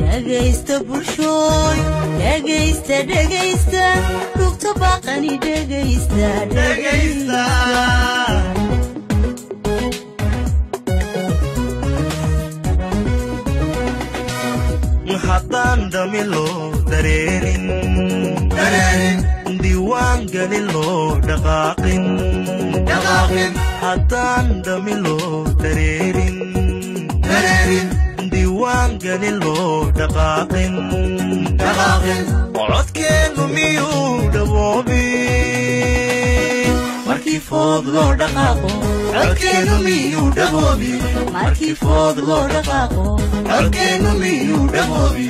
dhegaysta bulshooy dhegaysta dhegaysta rugta baaqani dhegaysta dhegaysta haddaan dhami loo dareerin diiwaan gelin loo dhaqaaqin haddaan dhami loo dareerin diiwaan gelin loo dhaqaaqin codkeennu miyuu dhawoobi markii food loo dhaqaaqo codkeennu miyuu dhawoobi markii food loo dhaqaaqo codkeennu miyuu dhawoobi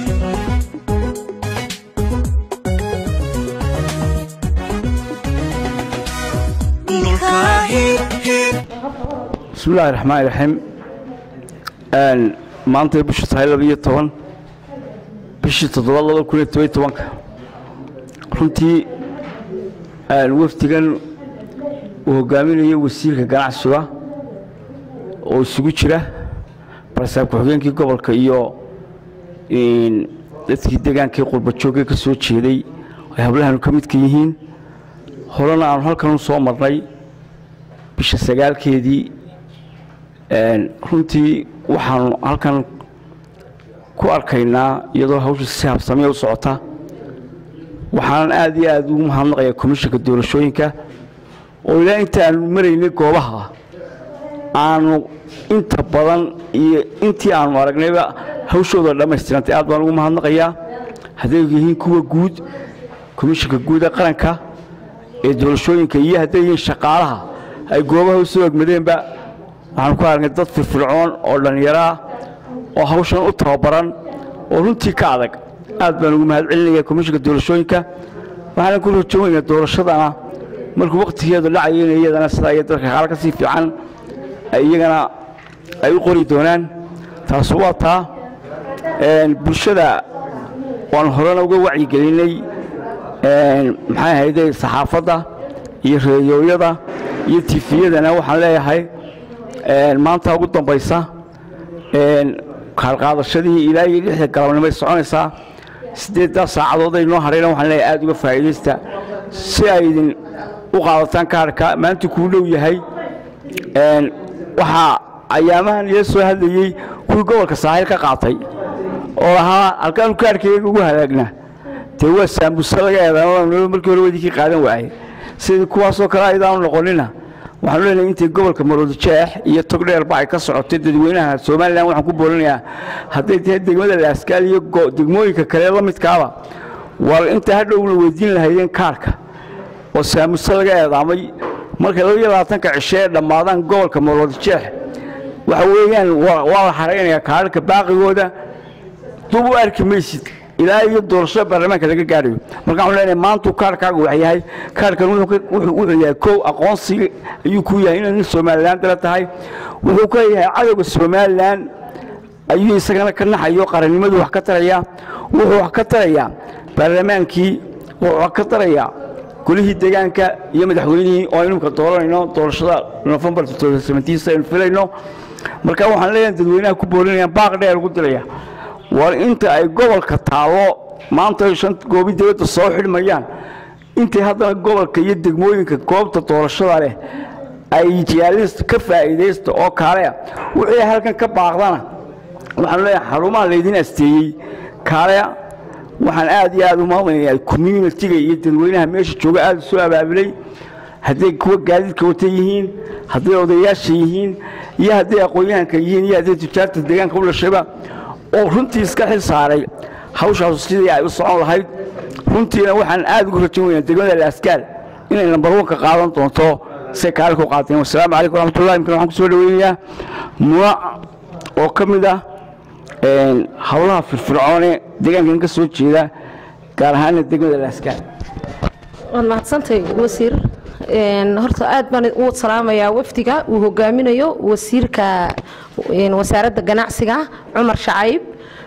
dhulkaa hib hib bismi illaahi raxmaan raxiim maantay bishu tahay labiyo toban bishii toddobaad laba kun iyo toban iyo tobanka runtii wafdigan uu hogaaminayo wasiirka ganacsiga oo isugu jira barsaab ku-xigeenkii gobolka iyo dadkii degaankii qurbajoogee ka soo jeeday ay hablahanu ka midka yihiin horena aanu halkan u soo marnay bisha sagaalkeedii runtii waxaanu halkan ku arkaynaa iyadoo hawsha si habsamiya u socota waxaanan aad iyo aad ugu mahadnaqayaa komishanka doorashooyinka oo ilaa inta aanu maraynay goobaha aanu inta badan iyo intii aanu aragnayba hawshooda dhammaystirantay aad baan ugu mahadnaqayaa hadday yihiin kuwa guud komishanka guud ee qaranka ee doorashooyinka iyo hadday yihiin shaqaalaha ay goobaha u soo egmadeenba waxaanu ku aragnay dad firfircoon oo dhallinyaro ah oo hawshan u tababaran oo runtii ka adag aad baan ugu mahad celinaya komishanka doorashooyinka waxaana ku rajoonaynaa doorashadana markuu wakhtigeedu dhacayeen iyadana sidaa iyo dadka qaar ka sii fiican iyagana ay u qori doonaan taas waa taa bulshada waanu horena uga wacyigelinay maxay ahayde saxaafadda iyo reeyooyada iyo tifiyadana waxaan leeyahay maanta ugu dambaysa kaalqaadashadii ilaa iyo lixda galabnimay soconaysaa siddeeddaa saacadood ay noo hadhayna waxaan leeyahay aad uga faa'iidaysta si ay idin u qaadataan kaarhka maanta kuu dhow yahay waxaa ayaamahan ila soo hadlayey kuwii gobolka saaxiil ka qaatay oo lahaa halkaanu kaarhkayga ugu halaagna dee waa saambusa laga eedan markii hore wadinkii qaadan waayey sidii kuwaasoo kale aydaanu noqonina waxaanu leenahay intay gobolka maroodijeex iyo togdheerba ay ka socotay dadweynaha somalilan waxaan ku boolinayaa hadday tahay degmada laaskaal iyo degmooyinka kale la midkaaba war inta hadhow la weydiin lahaydeen kaarka oo saamuse laga eedaamay markay labaiyo labaatanka cishe ee dhammaadaan gobolka maroodijeex waxa weeyaan waa la xaraynayaa kaararka baaqigooda dub u arki maysid ilaa iyo doorashada baarlamaanka laga gaarayo marka waxaan leenahay maantuu kaarkaagu wax yahay kaarkan wuxuu yahay kow aqoonsi ayuu ku yahay inay nin somalilan dala tahay wuxuu ka yahay cadowga somalilan ayuu isagana ka naxayo qarannimadu wax ka taraya wuxuu wax ka tarayaa baarlamaankii wuxuu wax ka tarayaa golihii deegaanka iyo madaxweynihii oo aynu ka dooranayno doorashada nofembar aynu filayno marka waxaan leeyahay dadweynaha ku boolinayaan baaq dheer ugu diraya war inta ay gobolka taallo maanta ay shan goobi dawladda soo xidhmayaan intay haddana gobolka iyo degmooyinka goobta doorashada leh ay jiyaalista ka faa'iidaysta oo kaalea wixii halkan ka baaqdana waxaan leeyahay xarumaha laydin asteeyey kaalea waxaan aad iyo aad u maamulaya communitiga iyo dadweynaha meesha jooga aad u soo abaabulay hadday kuwa gaadiidka wata yihiin hadday odayaasha yihiin iyo hadday aqoon-yahanka yihiin iyo hadday tujaarta deegaanka u dhashayba oo runtii iska xil saaray hawshaasu sidii ay u socon lahayd runtiina waxaan aad ugu rajan weynaa degmada laaskaal inay lambar wanka qaadan doonto say kaali ku qaateen wasalaamu calaykum waraxmatullahi imkan waxaan ku soo dhaweynayaa munac oo ka mid ah howlaha firfircoone deegaankan ka soo jeeda gaar ahaana degmada laaskaal waad mahadsantay wasiir horta aad baan u salaamayaa wafdiga uu hogaaminayo wasiirka wasaaradda ganacsiga cumar shacayb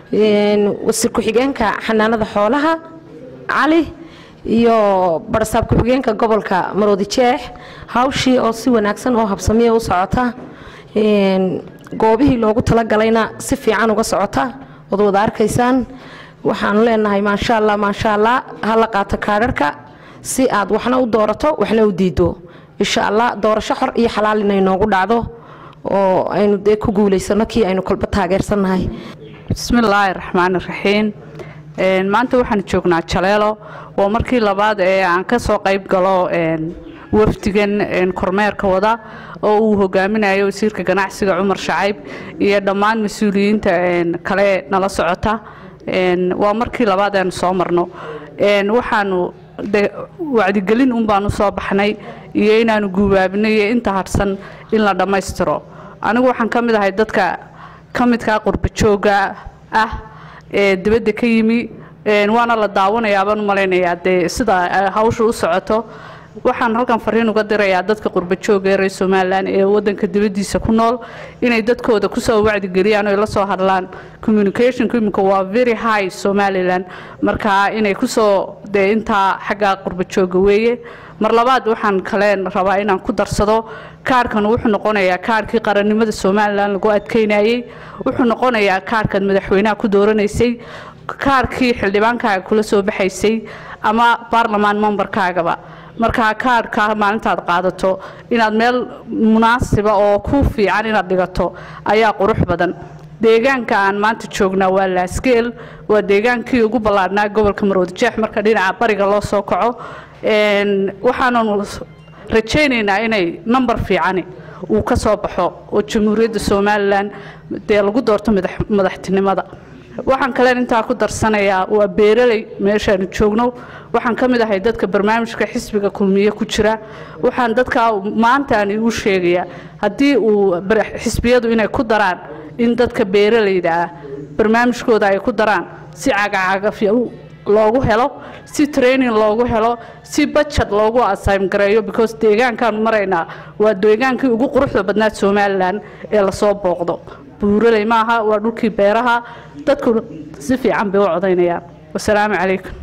wasiir ku-xigeenka xanaanada xoolaha cali iyo barsaab ku-xigeenka gobolka maroodi jeex hawshii oo si wanaagsan oo habsamiya u socota goobihii loogu talagalayna si fiican uga socota ood wada arkaysaan waxaanu leenahay maasha allah maasha allah ha la qaato kaadharhka si aad waxna u doorato waxna u diido insha allah doorasho xor iyo xalaal inay noogu dhacdo oo aynu dee ku guulaysano kii aynu kolba taageersannahay bismillaahi raxmaani raxiim maanta waxaan joognaa jaleelo waa markii labaad ee aan ka soo qayb galo wafdigan kormeerka wada oo uu hogaaminayo wasiirka ganacsiga cumar shacayb iyo dhammaan mas-uuliyiinta kale nala socota waa markii labaad aanu soo marno waxaanu wacdigelin un baanu soo baxnay iyo inaanu guubaabinay iyo inta hadhsan in la dhammaystiro anigu waxaan ka mid ahay dadka ka midkaa qurbajooga ah ee dibadda ka yimi waana la daawanayaa baan u malaynayaa dee sida hawsha u socoto waxaan halkan fariin uga dirayaa dadka qurbajooga ee reer somalilan ee wadanka dibaddiisa ku nool inay dadkooda kusoo wacdigeliyaan oo la soo hadlaan communicationku iminka waa very high somalilan marka inay kusoo dee intaa xagga qurbajooga weeye mar labaad waxaan kale rabaa inaan ku darsado kaarkan wuxuu noqonayaa kaarkii qarannimada somalilan lagu adkeynayey wuxuu noqonayaa kaarkaad madaxweynaha ku dooranaysay kaarkii xildhibaankaaga kula soo baxaysay ama baarlamaan membarkaagaba markaa kaarhka maalintaad qaadato inaad meel munaasiba oo ku fiican inaad dhigato ayaa qurux badan deegaanka aan maanta joognaa waa laasgeel waa deegaankii ugu ballaadhnaa gobolka maroodijeex marka dhinaca bariga loo soo kaco waxaananu rajaynaynaa inay number fiicani uu ka soo baxo oo jamhuuriyadda somalilan dee lagu doorto madaxtinimada waxaan kaleen intaa ku darsanayaa waa beeraley meeshaanu joogno waxaan ka mid ahay dadka barnaamijka xisbiga kulmiye ku jira waxaan dadkaa maantaan igu sheegayaa haddii uu xisbiyadu inay ku daraan in dadka beeralayda ah barnaamijkooda ay ku daraan si cagacagafya loogu helo si training loogu helo si bajad loogu asym gareeyo because deegaankaanu maraynaa waa deegaankii ugu quruxda badnaa somalilan ee lasoo booqdo buuraley maaha waa dhulkii beeraha dadku si fiican bay u codaynayaan wasalaamu calaykum